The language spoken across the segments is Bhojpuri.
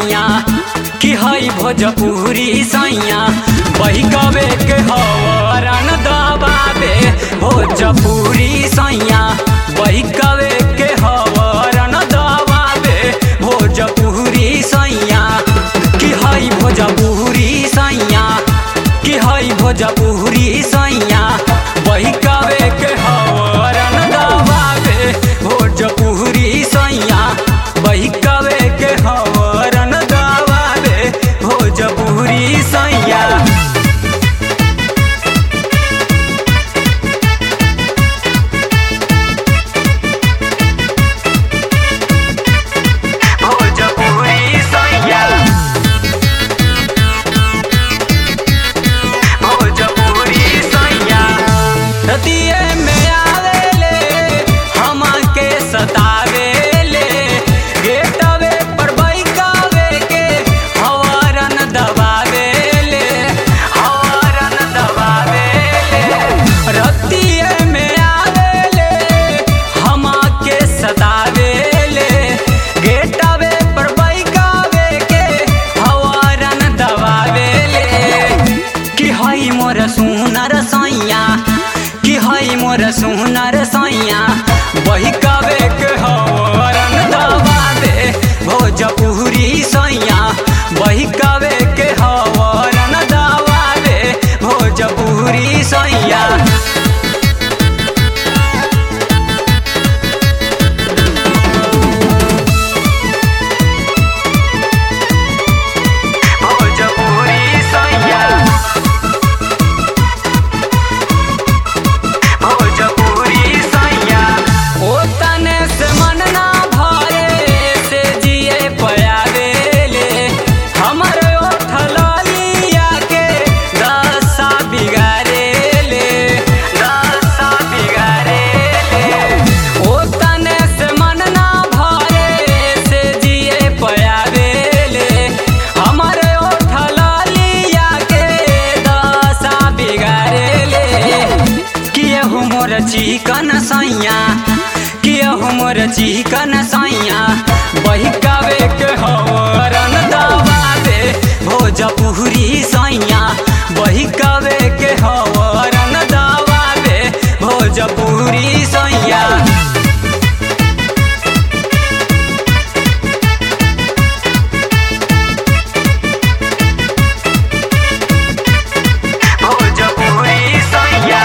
सैया कि हई भोजपुरी सैया बही कबे के हवरन दबावे भोजपुरी सैया बही कबे के हवरन दबावे भोजपुरी सैया कि हई भोजपुरी सैया कि हई भोजपुरी सैया बही कबे के हवरन दबावे भोजपुरी सैया बही कबे के हवरन दबावे भोजपुरी सैया भोजपुरी सैया भोजपुरी सैया रतिये में आवेले हमके सतावेले गेटवे पर बैकावे के हवरन दबावेले हवरन दबावेले रतिये में आवेले हमके सतावेले गेटवे पर बैकावे के हवरन दबावेले कि हई मोर सुनर सैया कि हई मोर सुनर सैया बही कबे के हवरन दबा दे भोजपुरी सैया बही कबे के हवरन दबा दे भोजपुरी सैया भोजपुरी सैया भोजपुरी सैया ओ तने से मन ना भरे से जिए पयावेले हमर ओठलिया के दशा बिगाड़ेले दशा बिगाड़ेले ओ तने से मन ना भरे से जिए पयावेले हमर ओठलिया के दशा बिगाड़ेले कियहु मोर चिकन सैया कियहु मोर चिकन सैया बही कबे के हवरन दबा दे भोजपुरी सैया बही कबे के हवरन दबा दे भोजपुरी सैया भोजपुरी सैया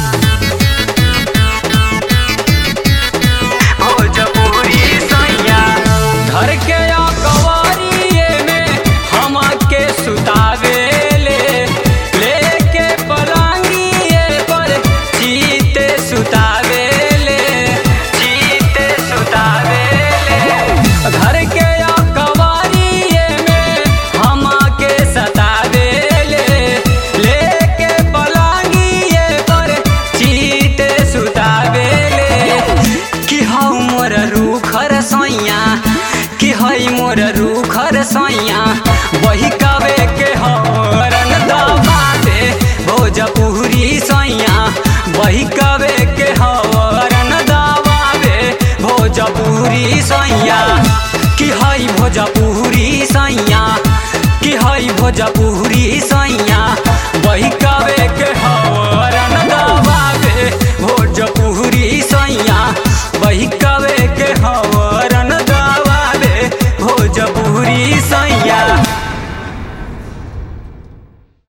भोजपुरी सैया घर के कवरिए में हमके सुतावेले लेके पलंगिए पर चीते सुतावेले चीते सुतावेले घर के कवरिए में हमके सतावेले लेके पलंगिए पर चीते सुतावेले कि हौ मोर रूखर सैया कि हई मोर रूखर सैया बही कबे के हवरन दबा दे भोजपुरी सैया बही कबे के हवरन दबा दे भोजपुरी सैया कि हई भोजपुरी सैया कि हई भोजपुरी सैया बही कबे के हव